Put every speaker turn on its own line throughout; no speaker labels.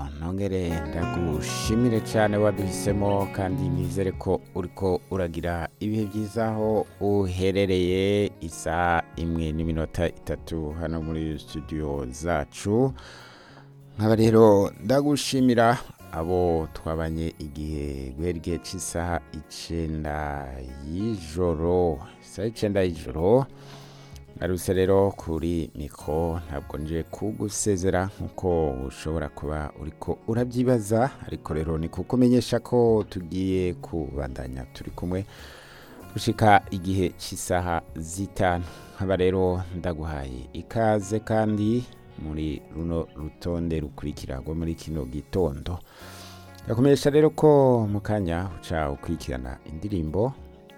nongere ndagushimire cyane waduhisemo kandi nizere ko uriko uragira ibihe byiza aho uherereye isaha imwe n'iminota itatu hano muri studio zacu nkaba rero ndagushimira abo twabanye igihe guhera igihe cy'isaha icenda y'ijoro isaha icenda y'ijoro naruse rero kuri mikoro ntabwo nje kugusezera nk'uko ushobora kuba uriko urabyibaza ariko rero ni kukumenyesha ko tugiye kubandanya turi kumwe gushika igihe cy'isaha zitanu nkaba rero ndaguhaye ikaze kandi muri runo rutonde rukurikira rwo muri kino gitondo ndakumenyesha rero ko mu kanya uca ukurikirana indirimbo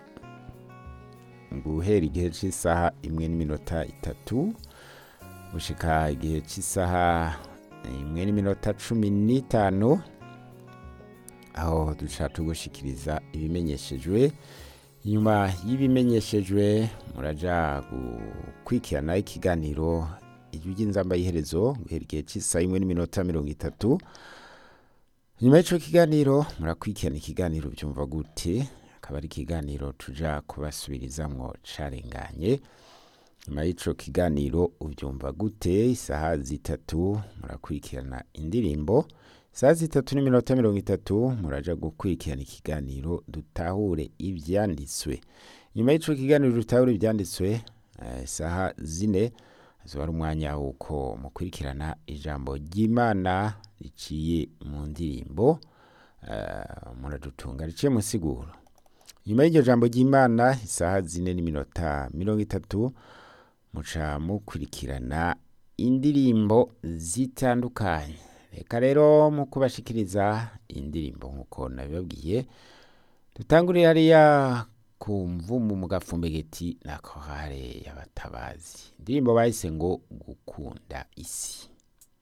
guhera igihe cy'isaha imwe n'iminota itatu gushika igihe cy'isaha imwe n'iminota cumi n'itanu aho duca tugushikiriza ibimenyeshejwe inyuma y'ibimenyeshejwe muraja gukurikirana ikiganiro ijwi ry'inzamba y'iherezo guhera igihe cy'isaha imwe n'iminota mirongo itatu nyuma y'icyo kiganiro murakurikirana ikiganiro byumva gute akaba ari ikiganiro tuja kubasubirizamwo carenganye nyuma y'ico kiganiro ubyumva gute isaha zitatu murakurikirana indirimbo isaha zitatu n'iminota mirongo itatu muraja gukurikirana ikiganiro dutahure ivyanditswe nyuma y'ico kiganiro dutahure ivyanditswe isaha uh, zine azoba ari umwanya wuko mukurikirana ijambo ry'imana riciye mu ndirimbo uh, muradutunga riciye mu siguro nyuma y'iryo jambo ry'imana isaha zine n'iminota mirongo itatu muca mukurikirana indirimbo zitandukanye reka rero mu kubashikiriza indirimbo nk'uko nabibabwiye dutangurire hariya ku mvumu mu gafumbegeti na kohare y'abatabazi indirimbo bahise ngo gukunda isi